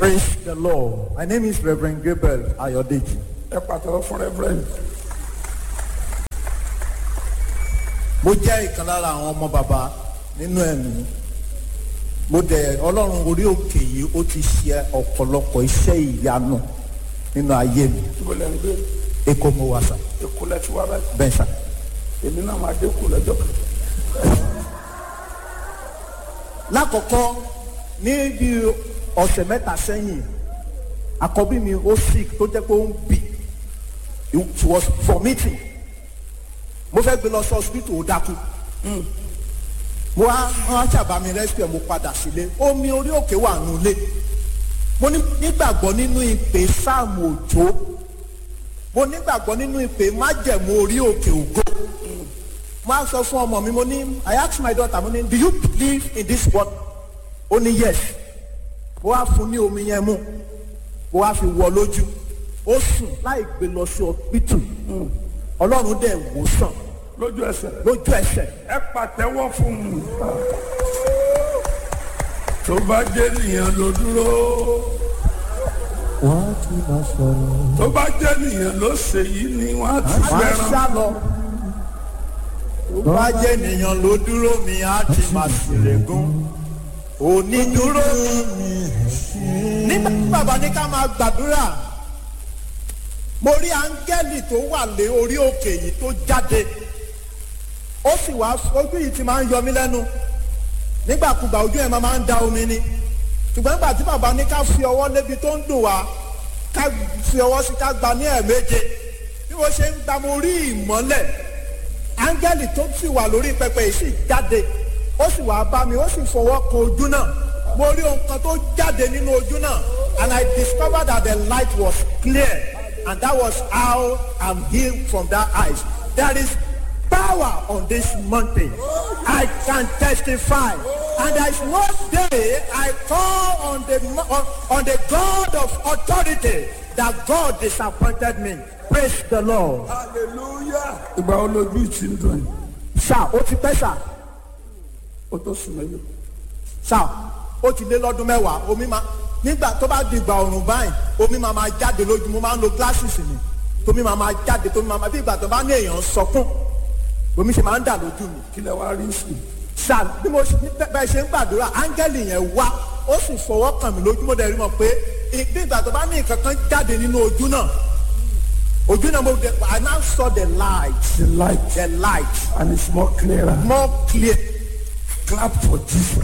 Praise the Lord. My name is Reverend Gabriel Ayodeji. ẹ pàtàkì fún reverend Mo jẹ́ ìkan lára àwọn ọmọ bàbá nínú ẹ̀mí. Mo dẹ̀ Ọlọ́run orí òkè yìí ó ti ṣe ọ̀pọ̀lọpọ̀ iṣẹ́ ìyanu nínú ayé mi. ibo lẹ́ ń gbé Èkó mo wà sà, èkó lẹ́ ti wá báyìí bẹ́ẹ̀ sà. èmi náà máa dé kó lọ́jọ́ kan Lákọ̀ọ́kọ́ ní bí ọ̀sẹ̀ mẹ́ta sẹ́yìn, àkọ́bí mi ó sick tó jẹ́ pé ó ń bì. It was vomiting. Mo fẹ́ gbé lọ sí hospital ó dákú. mo wá wọn ṣàbá mi rescue mo padà sílé omi orí òkè wà nulẹ̀ mo ní- nígbàgbọ́ nínú ìpè sáàmù òjò mo nígbàgbọ́ nínú ìpè májẹ̀mú orí òkè ògo mo á sọ fún ọmọ mi mo ní I ask my daughter mo ní do you believe in this word ó ní yes mo wá fún ní omi yẹn mú mo wá fi wọ lójú ó sùn láì gbé lọ sí ọpítù ọlọ́run dẹ̀ wò sàn lójú ẹsẹ̀ lójú ẹsẹ̀ ẹ pàtẹ́wọ́ fún un tó bá jẹ́ nìyẹn ló dúró wọ́n á ti máa sọ̀rọ̀. tó bá jẹ́ nìyẹn ló ṣe yìí ni wọ́n á ti máa fẹ́ràn sá lọ. tó bá jẹ́ ènìyàn ló dúró mi á ti máa ṣèlégún. onídúró nígbà tí bàbá ní ká máa gbàdúrà mo rí áńgẹ́lì tó wà lé orí òkè yìí tó jáde ó sì wá ojú yìí ti máa ń yọ mí lẹ́nu nígbàkúgbà ojú ẹ̀ máa ń da omi ni ṣùgbọ́n nígbà tí bàbá ní ká fi ọwọ́ lébi tó ń dùn wá ká fi ọwọ́ sí ká gba ní ẹ̀ẹ̀méje bí wọ́n ṣe ń gba mo rí ìmọ́lẹ̀ áńgẹ́lì tó sì wà lórí pẹpẹ yìí sì jáde ó sì wá bá mi ó sì fọwọ́ kan ojú náà mo rí ohun kan tó jáde nínú ojú náà and I discovered that the light was clear and that was how I'm healed from that eyes there is power on this mountain I can testify and there is no day I call on the mo- on, on the God of authority that God disappointed me praise the Lord. hallelujah ìgbà wo lójú ìtì ń dùn yìí sá ó ti pẹ́ sá ó tó sùn mẹ́lẹ̀ sá ó ti lé lọ́dún mẹ́wàá omi máa nígbà tó bá di ìgbà ọ̀rùn báyìí omi máa máa jáde lójú mo máa ń lo glasses mi tómi máa máa jáde tómi máa máa bí ìgbà tó bá ní èèyàn sọkún omi ṣe máa ń dà lójú mi kí lẹ wá rí sí sá bí mo ṣe bẹ́- bẹ́ẹ̀ ṣe ń gbàdúrà áńgẹ́lì yẹn wá ó sì fọwọ́ kàn mí lójú mo dẹ̀ rí mọ̀ pé ì- bí ìgbà tó bá ní nǹkan kan jáde nínú ojú náà ojú náà mo dẹ̀ I now saw the light the light the light and it's more clearer more clear clap for Jesus.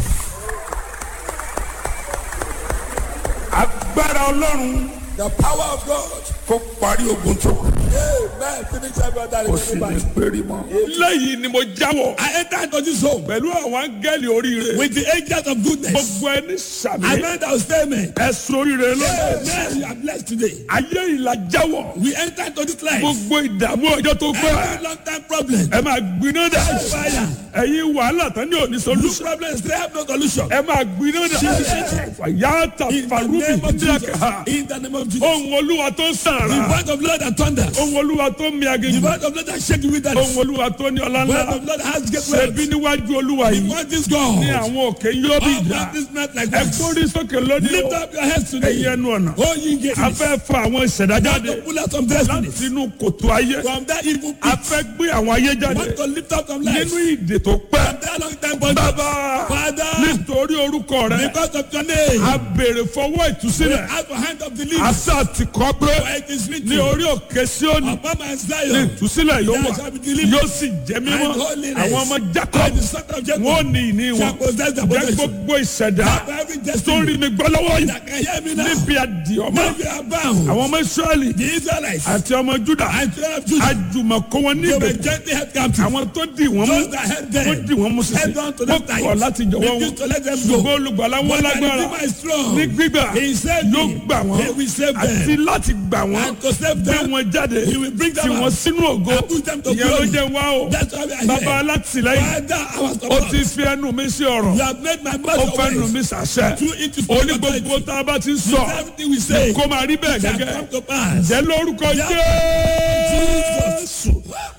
agbára ọlọ́run The power of God. kó parí ogun tó kù Amen. Finish every other kó sì ní péré mọ́. lẹ́yìn ni mo jáwọ́ I enter into this home pẹ̀lú àwọn áńgẹ́lì oríire with the angels of goodness. gbogbo ẹni sàmì I meant I will say amen. ẹ̀sùn oríire lọ́dọ̀ Amen. You are blessed today. ayé ìlà jáwọ́ We enter into this life. gbogbo ìdààmú ọjọ́ tó Every pẹ́ long time problem. ẹ máa gbiná dà Fire. ẹ̀yin wàhálà tán ní òní Look solution problems. They have no solution. ẹ máa gbiná dà yàtà In the farubi name of Jesus. díàkà In the name of Jesus. ohun olúwa tó ń The sàrà word of Lord that thunders. ohun olúwa tó ń mi The aginjù word of Lord that shake the wilderness. ohun olúwa tó ní ọlá The word ńlá of Lord that has great ṣebí wealth. níwájú olúwa The yìí word is ní God. àwọn òkè yóò bí All ìdá practice not like ẹ that. gbórí sókè lónìí Lift o up your heads ẹ̀yin today. ẹnu ọ̀nà Oh, ye gates. a fẹ́ fa àwọn ìṣẹ̀dá jáde to pull out some destinies. láti inú kòtò ayé From that evil a pit. fẹ́ gbé àwọn ayé jáde Want to lift up some lives. nínú ìdè tó pẹ́ From that long time bondage. bàbá Father. nítorí orúkọ rẹ Because of your name. a béèrè fọwọ́ ìtúsílẹ̀ Out of hand of the a leaves. sá ti kọ́ pé For it is written. ní orí òkè Síónì Upon my ní Zion. ìtúsílẹ̀ yóò wà There shall be deliverance yóò sì jẹ́ mímọ́ and holiness. àwọn ọmọ And Jacob the son of Jacob. wọn ò ní ìní wọn shall possess the jẹ́ possession. gbogbo ìṣẹ̀dá Have every tó destiny. rí mi gbọ́ lọ́wọ́ yìí That can hear me now. níbi àdìọ́mọ́ Now you are bound. àwọn ọmọ Ísírẹ́lì The Israelites. àti ọmọ Júdà And children of Judah. àjùmọ̀kọ́ wọn They were níbẹ̀ gently held captive. àwọn tó dì wọ́n mú Those that held them. wọ́n dì wọ́n mú sísè Held on to wọ́n them tight. kọ̀ láti jọ̀wọ́ wọn Refused to let them go. ṣùgbọ́n olùgbàlà wọn But the lágbára Redeemer is strong. ní gbígbà He saved yóò me. gbà wọ́n He will save them. àti láti gbà wọ́n And to save gbé them. wọn jáde He will bring them tì wọ́n out. sínú ògo And put them to ìyẹn ló glory. jẹ́ wá o That's why we are bàbá here. alátìlẹ́yìn Father, our ó support. ti fi ẹnu mi sí ọ̀rọ̀ You have made my ó mouth fẹ́ nu your mi ways. sàṣẹ Through it is oní gbogbo tá a bá ti sọ Everything we say kó máa rí bẹ́ẹ̀ shall gẹ́gẹ́ come to pass. jẹ́ lórúkọ Yeah. Jésù.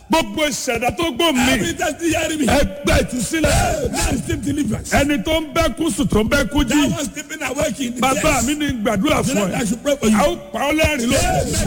gbogbo ìṣẹ̀dá tó gbó mi Every time you hear me. ẹgbẹ́ ìtúsílẹ̀ Now receive deliverance. ẹni tó ń bẹ́ kú sùn tó ń bẹ́ kú jí That one sleeping awake in the bàbá church. mi ní gbàdúrà The fún Lord, ẹ I should pray for you. a ó pa ọ́ lẹ́rìn lónìí